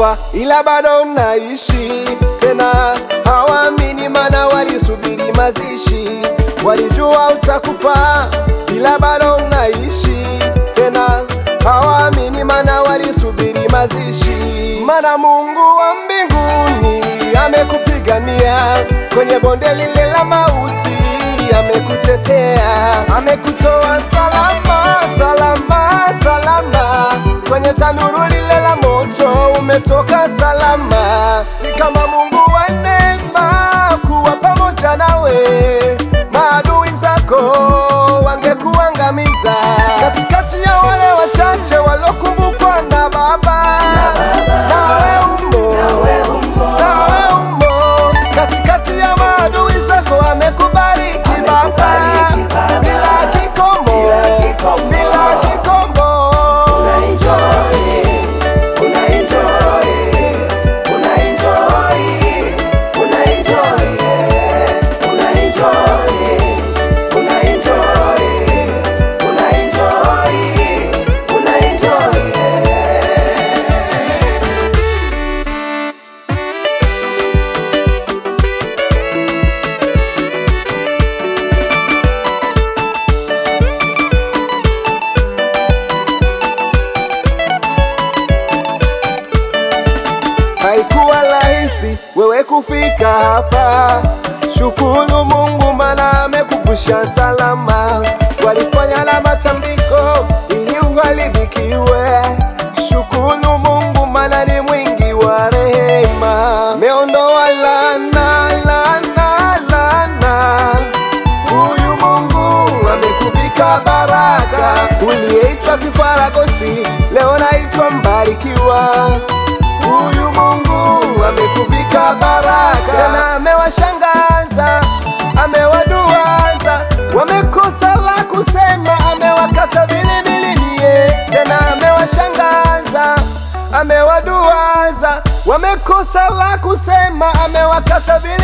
utakufa, ila bado unaishi. Tena hawaamini, mana walisubiri mazishi. Walijua utakufa, ila bado unaishi. Tena hawaamini, mana walisubiri mazishi. Mana Mungu wa mbinguni amekupigania kwenye bonde lile la mauti, amekutetea, amekutoa salama, salama, salama kwenye tanuru lile la moto, umetoka salama. Si kama Mungu wa neema kuwa pamoja nawe, maadui zako wangekuangamiza katikati ya wale wachache walokumbukwa na Baba. Nawe umo, nawe umo katikati ya maadui zako, amekubariki Baba bila kikomo, bila kikomo. Haikuwa rahisi wewe kufika hapa. Shukuru Mungu mana amekuvusha salama. Walifanya na matambiko ili uharibikiwe. Shukuru Mungu mana ni mwingi wa rehema. Meondoa laana, laana, laana. Huyu Mungu amekuvika baraka. Uliyeitwa kifaragosi leo naitwa mbarikiwa. Huyu Mungu amekuvika baraka, tena amewashangaza, amewaduaza, wamekosa la kusema, amewakata bilibilimie, tena amewashangaza, amewaduaza, wamekosa la kusema, amewakata bilibilimie